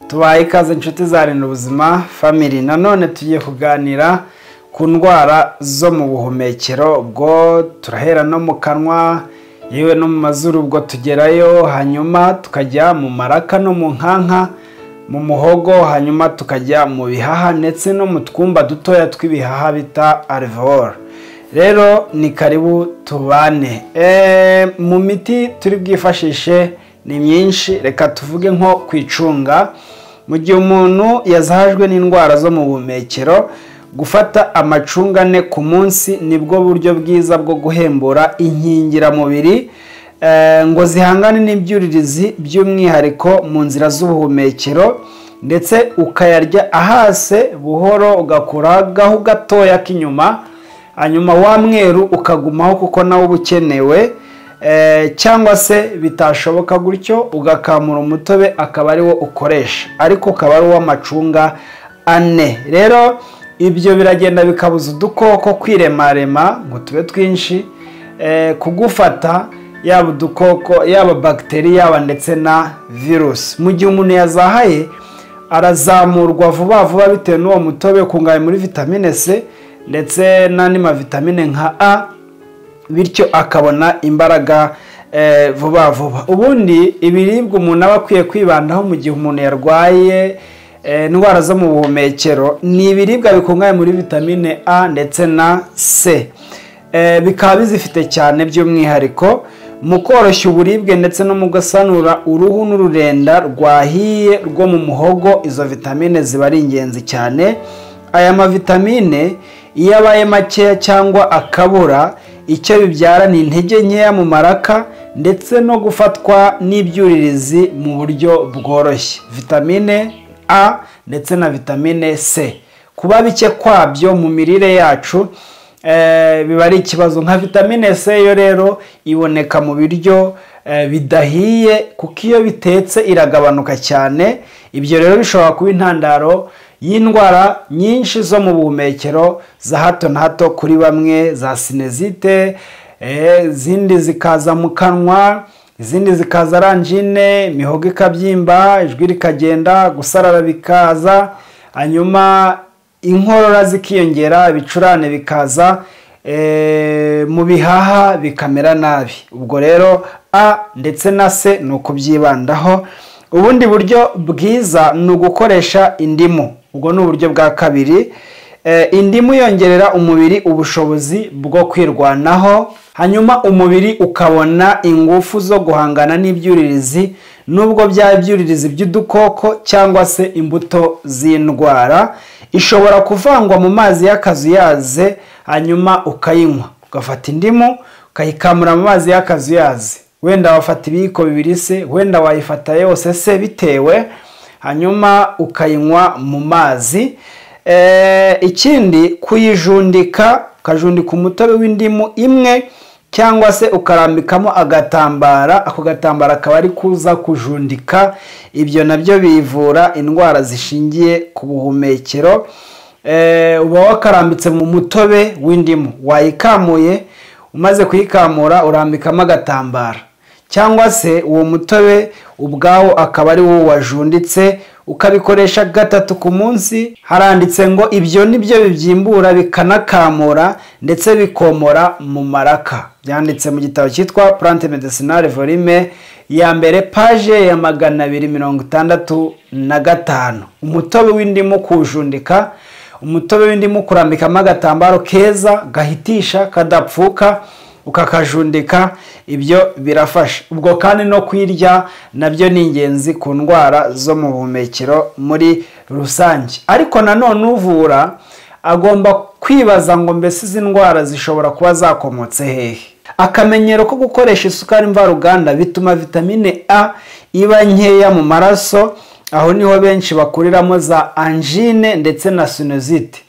tubaye ikaze inshuti za rinda ubuzima family nanone tugiye kuganira ku ndwara zo mu buhumekero ubwo turahera no mu kanwa yewe no mu mazuru ubwo tugerayo hanyuma tukajya mu maraka no mu nkanka mu muhogo hanyuma tukajya mu bihaha ndetse no mu twumba dutoya tw'ibihaha bita alveol rero ni karibu tubane mu miti turi bwifashishe ni myinshi reka tuvuge nko kwicunga mu gihe umuntu yazahajwe n'indwara zo mu buhumekero gufata amacunga ane ku munsi nibwo buryo bwiza bwo guhembura inkingiramubiri ngo zihangane n'ibyuririzi by'umwihariko mu nzira z'ubuhumekero ndetse ukayarya ahase buhoro ugakuraho gatoya k'inyuma hanyuma wa mweru ukagumaho kuko nawe uba ukenewe cyangwa se bitashoboka gutyo ugakamura umutobe akaba ariwo ukoresha ariko ukaba ari uw'amacunga ane rero ibyo biragenda bikabuza udukoko kwiremarema ngo tube twinshi kugufata yaba udukoko yaba bagiteri yaba ndetse na virusi mu gihe umuntu yazahaye arazamurwa vuba vuba bitewe n'uwo mutobe ukungahaye muri vitamine c ndetse n'andi mavitamine nka a bityo akabona imbaraga vuba vuba ubundi ibiribwa umuntu aba akwiye kwibandaho mu gihe umuntu yarwaye indwara zo mu buhumekero ni ibiribwa bikungahaye muri vitamine a ndetse na c bikaba bizifite cyane by'umwihariko mu koroshya uburibwe ndetse no mu gusanura uruhu n'ururenda rwahiye rwo mu muhogo izo vitamine ziba ari ingenzi cyane aya mavitamine iyo abaye makeya cyangwa akabura icyo bibyara ni intege nkeya mu maraka ndetse no gufatwa n'ibyuririzi mu buryo bworoshye vitamine a ndetse na vitamine c kuba bike kwabyo mu mirire yacu biba ari ikibazo nka vitamine c yo rero iboneka mu biryo bidahiye kuko iyo bitetse iragabanuka cyane ibyo rero bishobora kuba intandaro y'indwara nyinshi zo mu buhumekero za hato na hato kuri bamwe za sinezite izindi zikaza mu kanwa izindi zikaza aranjine imihogo ikabyimba ijwi rikagenda gusarara bikaza hanyuma inkorora zikiyongera ibicurane bikaza mu bihaha bikamera nabi ubwo rero a ndetse na se ni ukubyibandaho ubundi buryo bwiza ni ugukoresha indimu ubwo ni uburyo bwa kabiri indimu yongerera umubiri ubushobozi bwo kwirwanaho hanyuma umubiri ukabona ingufu zo guhangana n'ibyuririzi nubwo byaba ibyuririzi by'udukoko cyangwa se imbuto z'indwara ishobora kuvangwa mu mazi y'akazu yaze hanyuma ukayinywa ugafata indimu ukayikamura mu mazi y'akazu yaze wenda wafata ibiyiko bibiri se wenda wayifata yose se bitewe hanyuma ukayinywa mu mazi ikindi kuyijundika ukajundika umutobe w'indimu imwe cyangwa se ukarambikamo agatambara ako gatambara akaba ari kuza kujundika ibyo nabyo bivura indwara zishingiye ku buhumekero uba wakarambitse mu mutobe w'indimu wayikamuye umaze kuyikamura urambikamo agatambara cyangwa se uwo mutobe ubwawo akaba ari wo wajunditse ukabikoresha gatatu ku munsi haranditse ngo ibyo ni byo bibyimbura bikanakamura ndetse bikomora mu maraka byanditse mu gitabo cyitwa purante medicinale volume ya mbere paje ya magana abiri mirongo itandatu na gatanu umutobe w'indimu kuwujundika umutobe w'indimu kurambikamo agatambaro keza gahitisha kadapfuka ukakajundika ibyo birafasha ubwo kandi no kwirya nabyo ni ingenzi ku ndwara zo mu buhumekero muri rusange ariko nanone uvura agomba kwibaza ngo mbese izi ndwara zishobora kuba zakomotse hehe akamenyero ko gukoresha isukari mvaruganda bituma vitamine a iba nkeya mu maraso aho niho benshi bakuriramo za anjine ndetse na sinezite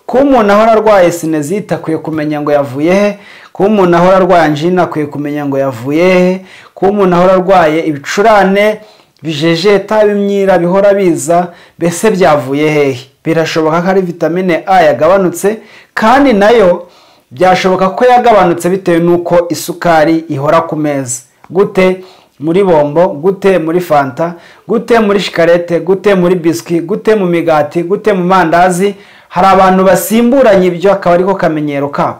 kuba umuntu ahora arwaye sinezite akwiye kumenya ngo yavuye he kuba umuntu ahora arwaye anjine akwiye kumenya ngo yavuye he kuba umuntu ahora arwaye ibicurane bijejeta bimyira bihora biza mbese byavuye hehe birashoboka ko ari vitamine a yagabanutse kandi nayo byashoboka ko yagabanutse bitewe n'uko isukari ihora ku meza gute muri bombo gute muri fanta gute muri shikarete gute muri biswi gute mu migati gute mu mandazi hari abantu basimburanye ibyo akaba ariko kamenyero kabo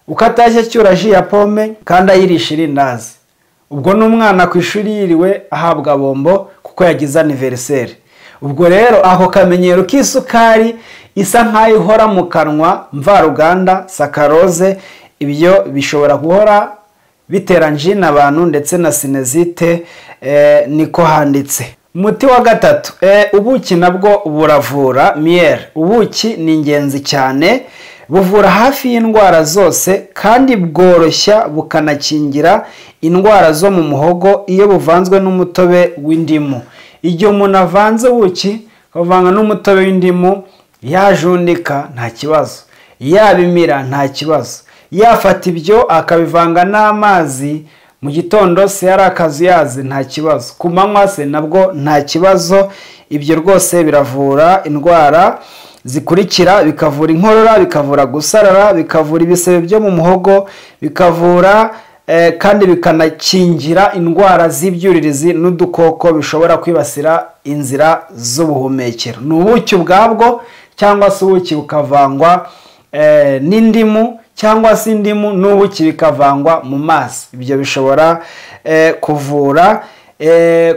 uko atashye acyura ji ya pome kandi ayirisha irindazi ubwo n'umwana ku ishuri yiriwe ahabwa bombo kuko yagize aniveriseri ubwo rero ako kamenyero k'isukari isa nk'ayo ihora mu kanwa mvaruganda sakaroze ibyo bishobora guhora bitera njina abantu ndetse na sinezite niko handitse umuti wa gatatu ubuki nabwo buravura miyeri ubuki ni ingenzi cyane buvura hafi y'indwara zose kandi bworoshya bukanakingira indwara zo mu muhogo iyo buvanzwe n'umutobe w'indimu igihe umuntu avanze ubuki akavanga n'umutobe w'indimu yajundika nta kibazo yabimira nta kibazo yafata ibyo akabivanga n'amazi mu gitondo se yari akazuyazi nta kibazo ku manywa se nabwo nta kibazo ibyo rwose biravura indwara zikurikira bikavura inkorora bikavura gusarara bikavura ibisebe byo mu muhogo bikavura kandi bikanakingira indwara z'ibyuririzi n'udukoko bishobora kwibasira inzira z'ubuhumekero ni ubuki ubwabwo cyangwa se ubuki bukavangwa n'indimu cyangwa se indimu n'ubuki bikavangwa mu mazi ibyo bishobora kuvura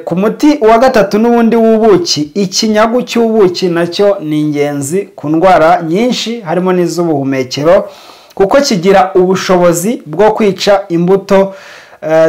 ku muti wa gatatu n'ubundi w'ubuki ikinyagu cy'ubuki nacyo ni ingenzi ku ndwara nyinshi harimo n'iz'ubuhumekero kuko kigira ubushobozi bwo kwica imbuto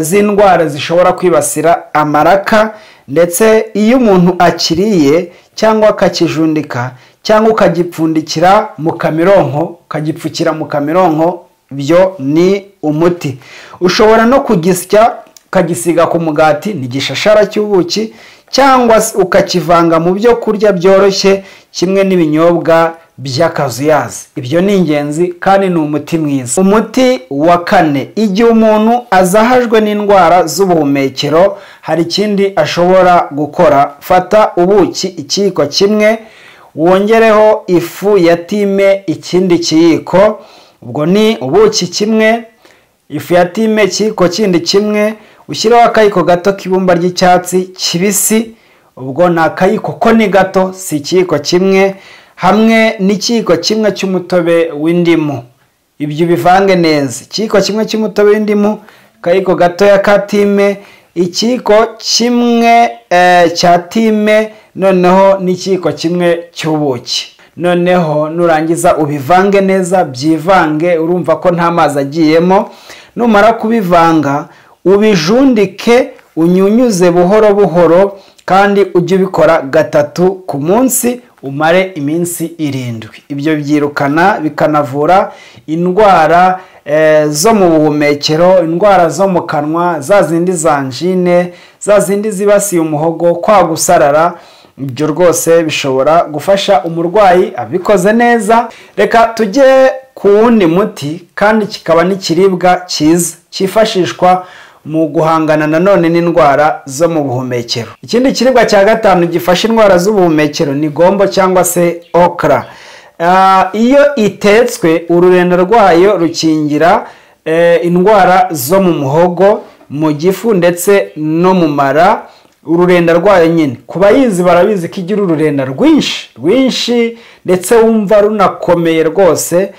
z'indwara zishobora kwibasira amaraka ndetse iyo umuntu akiriye cyangwa akakijundika cyangwa ukagipfundikira mu kamironko ukagipfukira mu kamironko byo ni umuti ushobora no kugisya ukagisiga ku mugati ni igishashara cy'ubuki cyangwa ukakivanga mu byo kurya byoroshye kimwe n'ibinyobwa by'akazuyazi ibyo ni ingenzi kandi ni umuti mwiza umuti wa kane igihe umuntu azahajwe n'indwara z'ubuhumekero hari ikindi ashobora gukora fata ubuki ikiyiko kimwe wongereho ifu ya time ikindi kiyiko ubwo ni ubuki kimwe ifu ya time ikiyiko kindi kimwe ushyireho akayiko gato k'ibumba ry'icyatsi kibisi ubwo ni akayiko ko ni gato si ikiyiko kimwe hamwe n'ikiyiko kimwe cy'umutobe w'indimu ibyo ubivange neza ikiyiko kimwe cy'umutobe w'indimu akayiko gatoya ka time ikiyiko kimwe cya time noneho n'ikiyiko kimwe cy'ubuki noneho nurangiza ubivange neza byivange urumva ko nta mazi agiyemo numara kubivanga ubijundike unyunyuze buhoro buhoro kandi ujye ubikora gatatu ku munsi umare iminsi irindwi ibyo byirukana bikanavura indwara zo mu buhumekero indwara zo mu kanwa za zindi za njine za zindi zibasiye umuhogo kwa gusarara ibyo rwose bishobora gufasha umurwayi abikoze neza reka tujye ku wundi muti kandi kikaba n'ikiribwa cyiza cyifashishwa mu guhangana nanone n'indwara zo mu buhumekero ikindi kiribwa cya gatanu gifasha indwara z'ubuhumekero ni gombo cyangwa se okra iyo itetswe ururenda rwayo rukingira indwara zo mu muhogo mu gifu ndetse no mu mara ururenda rwayo nyine ku bayizi barabizi ko igira ururenda rwinshi rwinshi ndetse wumva runakomeye rwose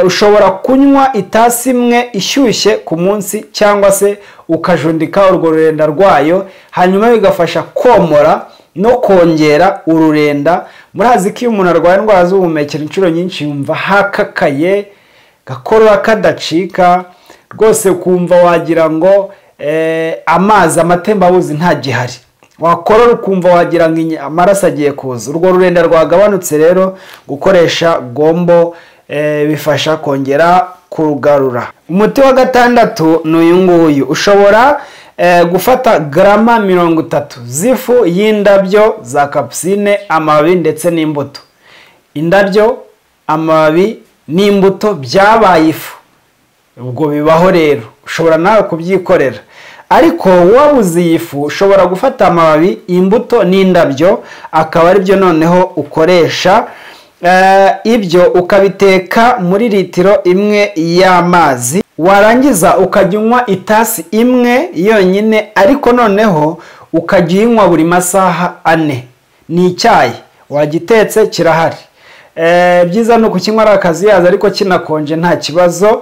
ushobora kunywa itasi imwe ishyushye ku munsi cyangwa se ukajundika urwo rurenda rwayo hanyuma bigafasha komora no kongera ururenda murazi ko iyo umuntu arwaye indwara z'ubuhumekero inshuro nyinshi yumva hakakaye gakorora kadacika rwose ukumva wagira ngo amazi amatembabuzi ntagihari wakorora ukumva wagira ngo amaraso agiye kuza urwo rurenda rwagabanutse rero gukoresha gombo bifasha kongera kurugarura umuti wa gatandatu ni uyu nguyu ushobora gufata garama mirongo itatu z'ifu y'indabyo za kapusine amababi ndetse n'imbuto indabyo amababi n'imbuto byabaye ifu ubwo bibaho rero ushobora nawe kubyikorera ariko wabuze iyi fu ushobora gufata amababi imbuto n'indabyo akaba aribyo noneho ukoresha ibyo ukabiteka muri litiro imwe y'amazi warangiza ukajya unywa itasi imwe yonyine ariko noneho ukajya uyinywa buri masaha ane ni icyayi wagitetse kirahari byiza ni ukukinywa ari akazuyaza ariko kinakonje nta kibazo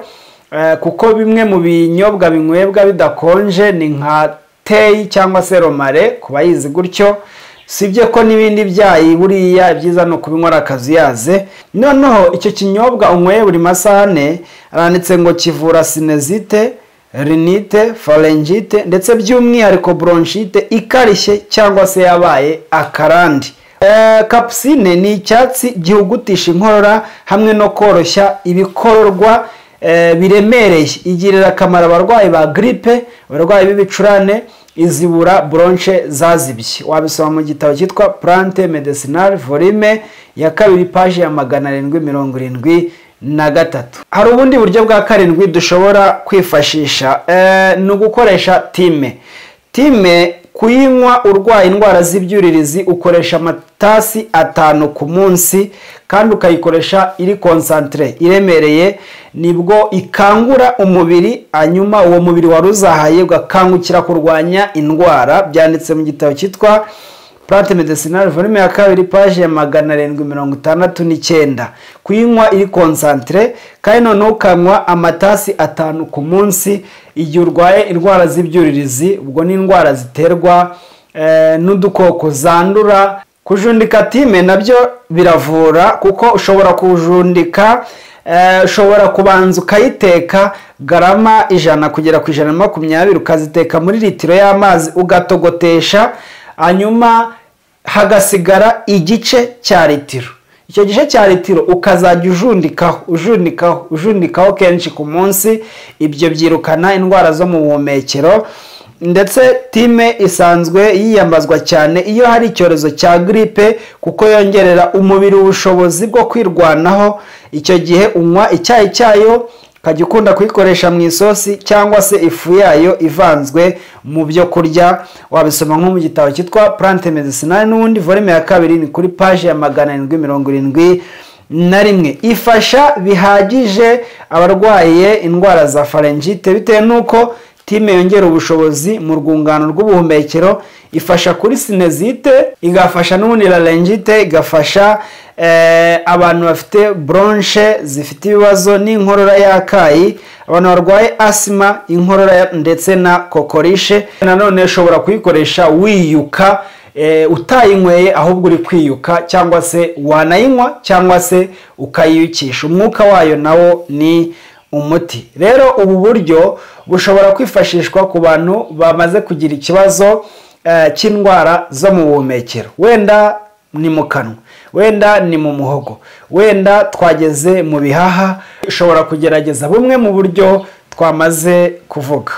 kuko bimwe mu binyobwa binywebwa bidakonje ni nka teyi cyangwa se romare ku bayizi gutyo sibye ko n'ibindi byayi buriya byiza ni ukubinywa ari akazuyaze noneho icyo kinyobwa unyweye buri masaha ane aranditse ngo kivura sinezite rinite forengite ndetse by'umwihariko bronchite ikarishye cyangwa se yabaye akarandi kapusine ni icyatsi gihugutisha inkorora hamwe no koroshya ibikororwa biremereye igirira akamaro abarwayi ba giripe abarwayi b'ibicurane izibura bronche zazibye wabisoma mu gitabo cyitwa plante medicinal volume ya kabiri paji ya magana arindwi mirongo irindwi na gatatu hari ubundi buryo bwa karindwi dushobora kwifashisha ni ugukoresha time time kuyinywa urwaye indwara z'ibyuririzi ukoresha amatasi atanu ku munsi kandi ukayikoresha iri konsantire iremereye nibwo ikangura umubiri hanyuma uwo mubiri wari uzahaye ugakangukira kurwanya indwara byanditse mu gitabo cyitwa plante medicinal volume ya kabiri paje ya magana arindwi mirongo itandatu n'icyenda kuyinywa iri konsantire kandi noneho ukanywa amatasi atanu ku munsi igihe urwaye indwara z'ibyuririzi ubwo ni indwara ziterwa n'udukoko zandura kujundika time nabyo biravura kuko ushobora kujundika ushobora kubanza ukayiteka garama ijana kugera ku ijana na makumyabiri ukaziteka muri litiro y'amazi ugatogotesha hanyuma hagasigara igice cya litiro icyo gice cya litiro ukazajya ujundikaho ujundikaho ujundikaho kenshi ku munsi ibyo byirukana indwara zo mu buhumekero ndetse time isanzwe yiyambazwa cyane iyo hari icyorezo cya giripe kuko yongerera umubiri ubushobozi bwo kwirwanaho icyo gihe unywa icyayi cyayo ukajya ukunda kuyikoresha mu isosi cyangwa se ifu yayo ivanzwe mu byo kurya wabisoma nko mu gitabo cyitwa plante medicinal n'ubundi volume ya kabiri ni kuri paji ya magana arindwi mirongo irindwi na rimwe ifasha bihagije abarwaye indwara za farengite bitewe n'uko time yongera ubushobozi mu rwungano rw'ubuhumekero ifasha kuri sinezite igafasha n'ubundi rarengite igafasha abantu bafite bronche zifite ibibazo n'inkorora y'akayi abantu barwaye asima inkorora ndetse na kokorishe nanone ushobora kuyikoresha wiyuka utayinyweye ahubwo uri kwiyuka cyangwa se wanayinywa cyangwa se ukayiyukisha umwuka wayo nawo ni umuti rero ubu buryo bushobora kwifashishwa ku bantu bamaze kugira ikibazo cy'indwara zo mu buhumekero wenda ni mu kanwa wenda ni mu muhogo wenda twageze mu bihaha ushobora kugerageza bumwe mu buryo twamaze kuvuga